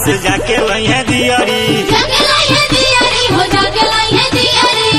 से जाके लइहे दियरी जाके लाइए दियारी हो जाके लाइए दियारी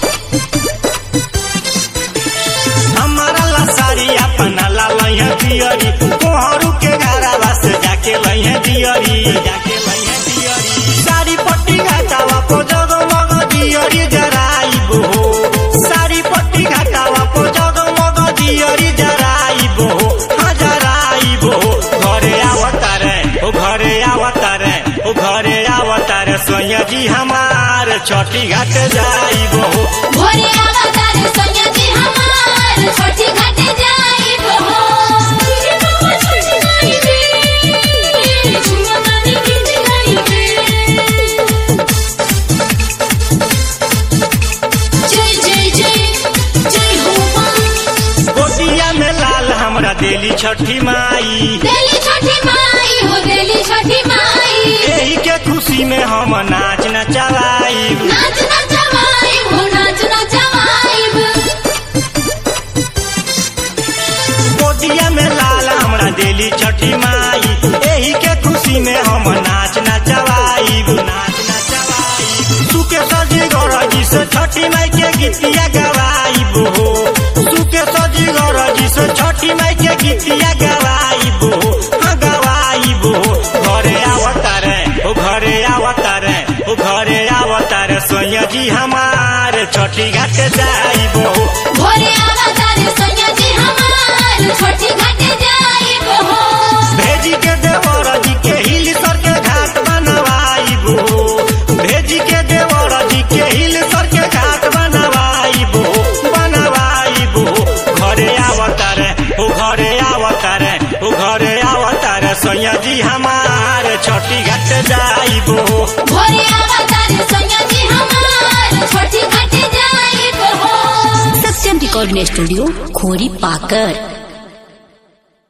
हमारा ला साड़ी अपना ला लइहे दियरी कोहरू के घरवा से जाके लइहे दियरी जाके लइहे दियरी साड़ी पट्टी घाटावा पो जगमग दियरी जराइब हो साड़ी पट्टी घाटावा पो जगमग दियरी जराइब हो हाँ जराइब हो घरे आवतारे ओ घरे आवतारे ओ घरे आवतारे सोया जी हमार छठी घाट जाइब हो भोरे अवतार सोनिया जी हमार छोटी घाट जाइब हो तुझे बाबा छोटी गाई बे झुमा गानी गीत गाई बे जय जय जय जय हो मां गोटिया में लाल हमरा देली छठी माई देली छोटी माई हो देली छोटी माई एही के खुशी में हम नाच नचवाई नाच नचवाई हो नाच नचवाई गोटिया में लाल हमरा देली छठी माई एही के खुशी में हम नाच नचवाई नाच नचवाई सुके सजी गरजी से छठी माई के गीतिया गवाई हो सुके सजी गरजी से छठी माई के गीतिया गवाई हो हाँ गवाई हो घरे आवतारे ओ घरे आवतारे ओ घरे आवतारे सोया जी हमार छठी घाट जाइबो भोरे अवतार सोनिया जी हमार छोटी घाट जाइब हो भेजी के देवर जी के हिल सर के घाट बनवाइबो भेजी के देवर जी के हिल सर के घाट बनवाइबो बनवाइबो घरे आवतारे ओ घरे आवतारे ओ घरे आवतारे सोया जी हमार छठी घाट जाइबो भोरे अवतार सोनिया जी हमार छोटी घाट जाइब हो सत्यम रिकॉर्डिंग स्टूडियो खोरी पाकर